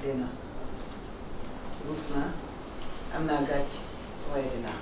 dee naa ruus naa am naa gàcc waaye dinaa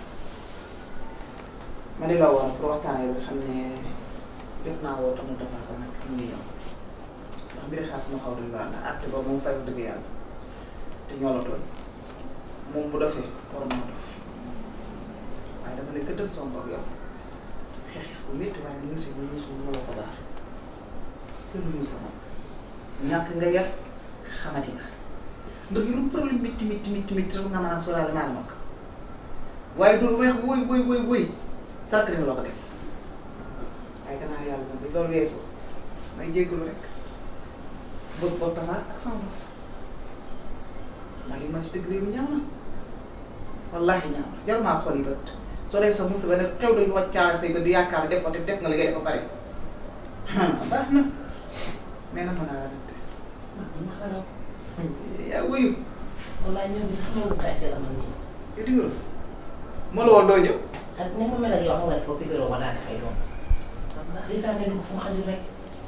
ma di la woon pour waxtaanee bi xam ne jot naa woo tamit dafa sax nag mu ngi ñëw ndax mbiri xaas ma xaw doy waar na àtte ba moom fay dëgg yàlla te ñoo la tooñ moom bu dofee war maa dof waaye dama ne gëddal son bopp yow xeex xeex bu métti waaye mu si bu muus bu ma la ko daal loolu muus sama ñàkk nga yar xamati nga ndax yu lu problème métti métti métti métti rek nga mën a sóoraale maa la mag waaye dul weex woy woy woy woy sark nga la ko def waaye gannaaw yàlla moom bi loolu weesoo may jéggalu rek bëgg boo tafa ak sama bos ndax li ma ci dëgg réew mi ñaaw na wallaahi ñaaw na jar maa xool yi bët soo dee sa musiba ne xew dañu wàcc caare say bët du yaakaar def ko te def nga li ngay def ba pare baax na mais na mën a rante ma xaraw yaa wuyu wallaay ñoom bi sax ñoom gàcce la man nii yow di nga rus ma la woon doo ñëw ak ni ma mel ak yow xam nga ne foofu pikiroo ma daa dafay doon ndax seytaane dugg fu mu xajul rek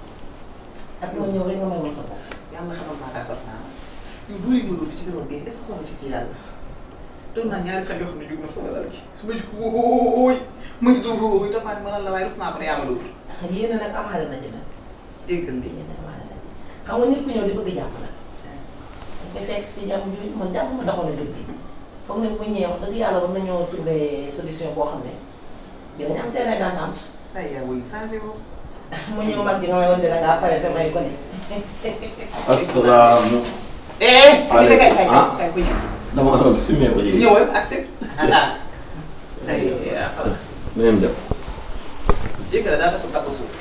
ak ma ñëw rek nga may woon sa bopp yàlla xamal maa daal saf naa yow duuri ma doo fi ci biiroon bi est-ce que xool ci ci yàlla doon naa ñaari fan yoo xam ne jug ma sama lal gi su ma jug wóoy ma ci dul wóoy tafaati ma lan la waaye rus naa ko ne yaa ma dóor yéen nag amaale na ci nag déggal di yéen amaale na ci xam nga nit ku ñëw di bëgg jàmm nag dañ koy fekk si jàmm bi man jàmm ma doxoon a jóg bi foog ne bu ñëwee wax dëgg yàlla war nañoo trouver solution boo xam ne dinañ am terrain d'entente ay yaa wuyu changé woo ma ñëw mag bi nga may woon ne da ngaa pare te may gone asalaamu. eh kay kay kay ah. kay ko ñëw dama doon simee ko ci. ñëwal ak seen ay yaa xalaas nu ngeen def. jéggal daa dafa takk suuf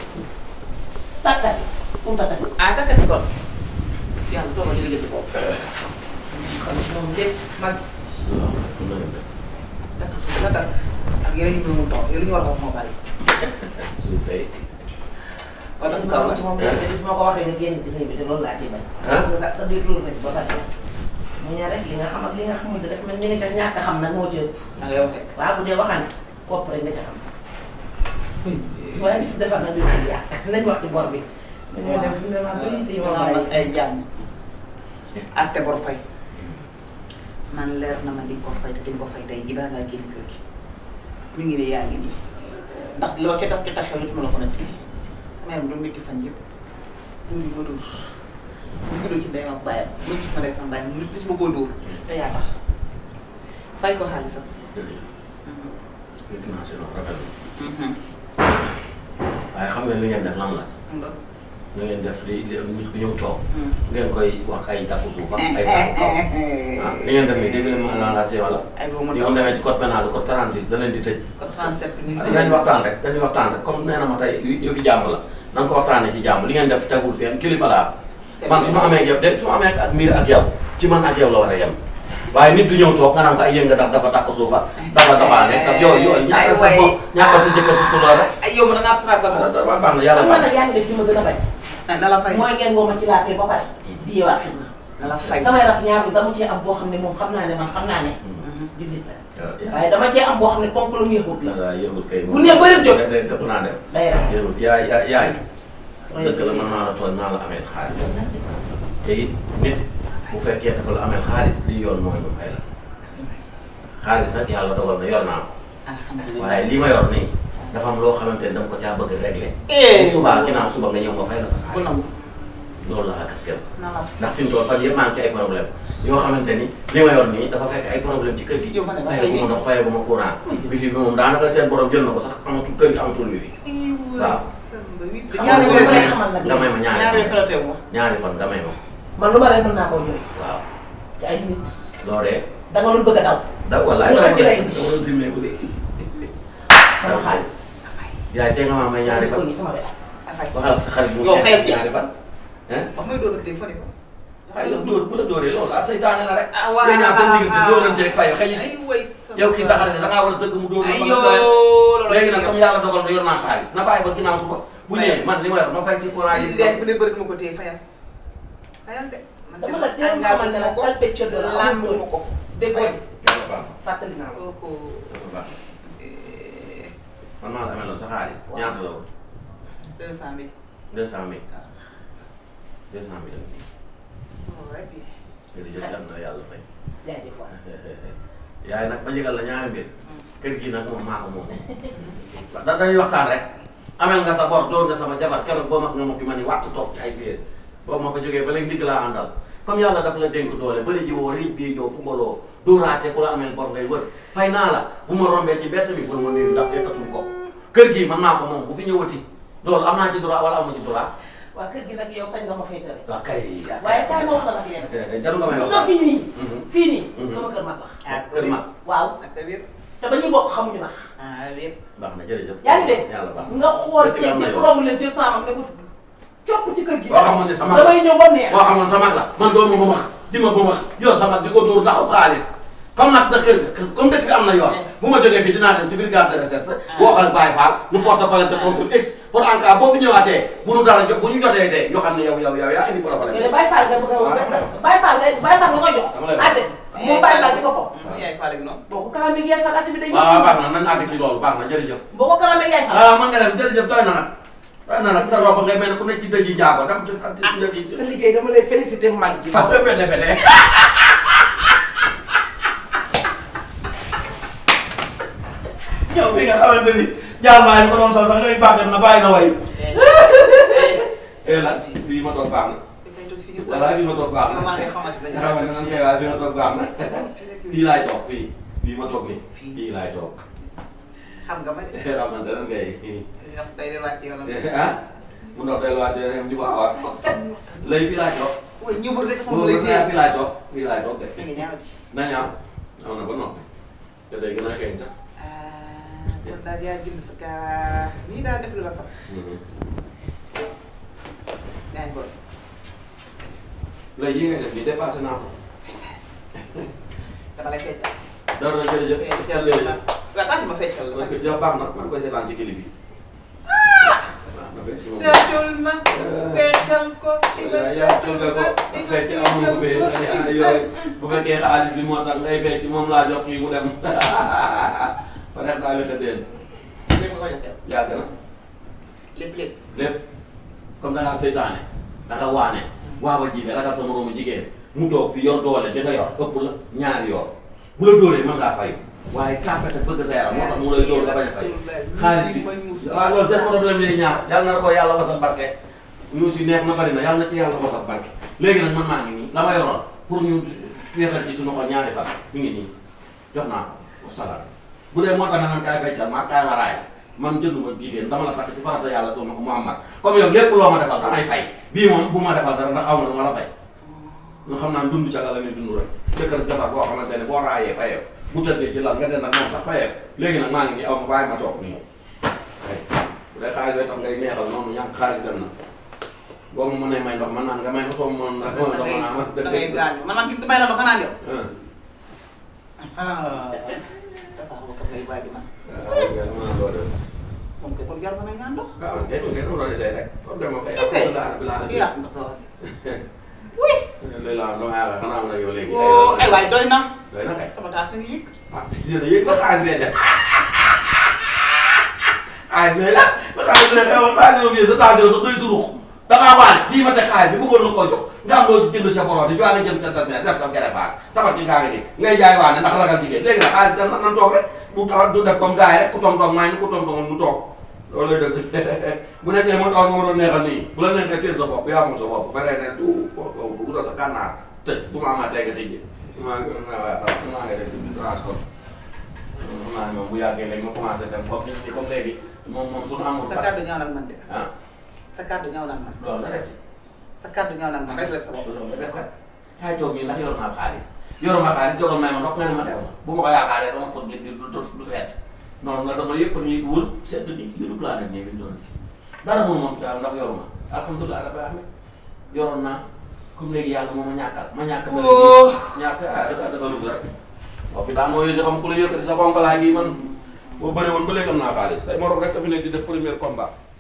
takkati fu mu takkati ah takkati kon yàlla toogal ñu jëf bopp kon moom lépp mag asalaamaaleykum na ngeen def. takk suuf la takk ak yeneen yu mu toog yow li ñu war a wax moo bari suuf kay. wala dañ mu ko kaw wax la ci moom léegi gis ma ko waxee nga génn ci say bi te loolu laa ciy bañ. ah parce que sa sa biir tuur na ci ba pare. mu ñëw rek li nga xam ak li nga xamul dafa mel ni nga ca ñàkk a xam nag moo ci ëpp. da ngay wax rek waaw bu dee waxaan kopp rek nga ca xam. waaye bis defar na biir si yàq nañ wax ci bor bi. dañoo dem fi mu ne maa bëri te yow waaw bàyyi. nag ay jàmm atte bor fay man leer na ma di nga ko fay te di nga ko fay tey ji baa ngaa génn kër gi mi ngi ne yaa ngi nii ndax loo ca tax ca tax xew nit ma la ko netti sama yaram doon métti fan yëpp dóor yi ma dóor mu juddoo ci ndeyam ak bàyyam mu gis ma rek sama bàyyi mu gis ma koo dóor te yaa tax fay ko xaalisam dégg naa si loolu rafet na. waaye xam ngeen li ngeen def lan la. na ngeen def li li nit ku ñëw toog. ngeen koy wax ay takku suuf ak ay takku kaw. ah li ngeen def nii dégg ngeen ma la la wala. ay boo mu yow doon demee ci code pénal code 36 da leen di tëj. ko 37 minutes dañu waxtaan rek dañuy waxtaan rek comme nee na ma tey yëfi jàmm la na nga ko waxtaanee ci jàmm li ngeen def tegul fenn kilifa laa man su ma amee ak yow de su ma amee ak miir ak yow ci man ak yow la war a yem waaye nit du ñëw toog nga naan ko ay yënga daf dafa takk suufa dafa doxaane ak yooyu yooyu ñàkkal sa bopp ñàkkal sa jëkkër sa tulla rek ay yow ma danaa suturaal sa bopp dafa baax na yàlla xam nga baax nag yaa ngi def li ma gën a bañ. na la fay mooy ngeen woo ma ci la paix ba pare. di yeewaat fi ma. na la fay samay raf ñaar bi dama cee am boo xam ne moom xam naa ne man xam naa ne. jullit la na waaye dama cee am boo xam ne ponk lu mu yëgut la. la yëgul kay Bu nee bëri jóg. day dëpp naa def day raf. yëgul yaay yaay yaay dëgg la man maa la tooñ maa la amee xaalis te it nit bu fekkee dafa la amee xaalis li yoon mooy ma fay la xaalis nag yàlla dogal na yor naa ko alhamdulilah waaye li ma yor nii dafa am loo xamante ni dama ko caa bëgg réglé. Eh. bu subaa ginnaaw suba nga ñëw ma fay la sa bu xaalis nangu loolu la ak kenn na la ndax fi mu toll fan yëpp maa ngi ci ay problème yoo xamante ni li ma yor nii dafa fekk ay problème ci kër gi. Yow ma ne nga fayee bu ma ndox fayee bu ma courant. bi fi bi moom daanaka seen borom jël na ko sax amatul kër gi amatul wi fi. waaw. Xam ñaari nga weer lu lay xamal nag nga may ma ñaari ñaari fan kala teew ma ñaari fan nga may ma man lu ma rek mën naa koo jooy waaw. ci ay nit loo dee da nga doon bëgg a daw da wallaay Lu dama xëcc lay indi. dama doon simmeeku de. sama xaalis. yaay tey nga maa may ñaari ko fan ni sama wet. afay waxal sa xarit mu Yow fayal ci. ñaari fan. hein wax may dóor ak tey fone ko waaye yow dóor bu la dóoree loolu ah seytaane la rek. ah waaw yéen ñaar seen diggante dóorante rek fay xëy ay way sama yow kii sa xarit da ngaa war a sëgg mu dóor la ay ba yoo nga doyal. loolu léegi nag comme yàlla dogal na yor naa xaalis na bàyyi ba ginnaaw suba bu Fayal. ñëwee man li ma yor ma fay ci courant yi. leex bu ne bëri ma ko téye fayal fayal de man dama la teel a xamal ne la palpe coono la lamb amul ma ko déggoo yàlla baax na fàttali naa ko. kooku yàlla baax na man maa la amee loon sa xaalis Waaw. ñaata la woon deux cent mille deux cent mille deux cent mille ouais bien jërëjëf yal na yàlla fay. jaajëf waay. yaay nag ma yëgal la ñaari mbir. kër gii nag moom maa ko moom. da dañuy waxtaan rek. amel nga sa bor doon nga sama jabar keroog boo mag nga ma fi ma ni wàtt toog ci ay siège boobu ma fa jógee ba léegi ndigg laa àndal comme yàlla daf la dénk doole bëri ji woo riij bii jow fumbaloo dóoraate ku la amel bor ngay wër fay naa la bu ma rombee ci mbett mi bul ma nuyu ndax seetatuñ ko kër gii man naa ko moom bu fi ñëwati loolu am naa ci droit wala amu ci droit waa kër gi nag yow sañ nga ma fay tere. waaw kay waaye kaay ma wax la nag yéen. jaru nga may gis wax nga fii nii. Mhm. fii nii. Mhm. sama kër mag la. ah kër ma waaw ak wér te ba ñu bokk xamuñu nax. ah wér baax na jërëjëf yaa ngi dégg yàlla baax nga xool Dëkk bi am na ceeb bi yoon. romb leen jël saamam ne ko copp ci kër gi. boo xamoon ne sama damay ñëw ba neex. boo xamoon sa mag la man doo ma ba max di ma ba max yor sa mag di ko dóor ndaxu xaalis comme nag dëkk comme dëkk bi am na yoon bu ma jógee fii dinaa dem ci brigade de recherche boo xam ne Baye Fall ñu porte plainte contre X pour en cas boo fi ñëwaatee bu nu dara jo bu ñu jotee tee ñu xam ne yow yow yow yaa indi problème yow de Baye Fall nga bëgg a nga Baye Fall nga Baye Fall nga koy jox. Dama lay wax. àtte moom Baye Fall ci boppam. yaay faale gi noonu boo ko karamee yaay Fall àtte bi day. waaw waaw baax na nañ àgg ci loolu baax na jërëjëf boo ko karamee yaay Fall. ah man nga dem jërëjëf doy na nag doy na nag sa roba ngay mel ne ku nekk ci dëj yi njaago dem ci ci dëj yi sa liggéey dama lay félicité mag gi. ah bete bete yow bi nga xamante ni jaar maa ko doon sol sax ngay bàggat na bàyyi na way eh la bii ma toog baax na voilà bii ma toog baax na maa ngi xamante ne nga xamante nan kay waaye bii ma toog baax na fii laay toog fii fii ma toog nii Fii. fii laay toog xam nga ma de xamante nan kay ndax day delluwaat ci yoonam ah mu ndox delluwaat dem di ko awaas léegi fii laay toog waaye ñëbul rek dafa mu mu lay téye fii laay toog fii laay toog de mi ngi ñaaw di na ñaaw ñaaw na ba noppi te day gën a xeeñ sax ah kon daal yaa jënd sa kaa nii daal def lu la sax yaa ngi koy léegi yi ngay def nii dépassé naa ko dama lay feccal dara na jërëjëf feccal la ma waaw daal ma feccal la parce que ja baax na maa ngi koy seetaan ci clip bi baax na ba si moom feccal ma feccal ko yaa jóge ko fekk amul ko bee nga ne ah yooyu bu fekkee xaalis bi moo tax ngay fekk moom laa jox kii mu dem ba def naa la tëddeen lépp nga ko jox yàgg na lépp lépp lépp comme da ngaa seytaane da nga waane waaba jibe ragal sa moroomu jigéen mu toog fi yor doole di nga yor ëpp la ñaari yor bu la dóoree mën ngaa fay waaye kaafete bëgg sa yaram moo tax mu lay dóor nga bañ a fay xaalis bi waaw loolu seen problème lay ñaar yàlla na ko yàlla wasal barke ñuus yi neex na bari na yàlla na ci yàlla wasal barke léegi nag man maa ngi nii la ma yoroon pour ñu féexal ci suñu xol ñaari fan mi ngi nii jox naa ko wasalaam bu dee moo tax nga naan kaay feccal maa kaay ma raay man jënduma jigéen dama la takk ci farata yàlla doon na ko Muhammad comme yow lépp loo ma defal damay fay bii moom bu ma defal dara ndax xaw ma dama la fay ñu xam naa dund ca la ñuy dund rek jëkkër jabar boo xamante ne boo raayee fayee bu tëddee ci lal nga den nag moom sax fayee léegi nag maa ngi nii aw ma bàyyi ma toog nii bu dee xaalis bay tax ngay neexal noonu ñàkk xaalis dem na boo ma mënee may ndox man naan nga may ma soo ma mën ndox ma naan ma da ngay gaañu man man jug damay la ma xanaa yow ah dafa am ko ngay bàyyi man waaw nga mën doo def moom kay kon jar nga may ñaan ndox waaw man kay man kay dama doon essayé rek comme dama fay Essayé? alhamdulilah rabbil alamin kii yàq nga soo léegi laa dama yàlla xanaa ma nag yow léegi oo ay waay doy na doy na kay sama taa su ngi yëg ah dina yëg ba xaalis bee dem xaalis bee dem ba xaalis bee dem ba xaalis bi sa tension sa doy surux da ngaa waane fii ma teg xaalis bi bëggoon na koo jox nga am loo jënd sa borom di jox nga jënd sa tension def comme greffage tabax ci ngaa ngi nii ngay jaay waane ndax ragal jigéen léegi nag xaalis dem na nan toog rek bu taw du def comme gars yi rek ku toog toog maa ngi ku toog toog mu toog loolu lay dëgg bu nekkee ma toog ma doon neexal nii bu la neexee teel sa bopp yaa moom sa bopp feree ne du du sa kànnaar tëj bu ma amaatee nga tëjee maa ngi maa ngi def di transport xam naa ne moom bu yàggee léegi ma commencé dem comme nit ñi comme léegi moom moom suñu amul sa fat kàddu ñaaw nag man de ah sa kàddu ñaaw nag man loolu la rek sa kàddu ñaaw nag man rek la sa bopp loolu la rek kaay toog nii ndax yor naa xaalis yoruma xaalis jogal may ma ndox nga ne ma dew ma bu ma ko yaakaaree sama pot gi du du du feet noonu la sama yëpp nii wër sedd ni yëru planète nii bi ñu doon dara moom moom daa ndax yoruma alhamdulilah rabbil alamin yoroon naa comme léegi yàlla moo ma ñàkkal ma ñàkk ba Oh. ñàkk ah da da nga lus rek waaw fi daan moo yësi xam ku la yëkkati sa bonk laa ngi man boo bëri woon ba léegi am naa xaalis say morom rek a fi nekk di def premier combat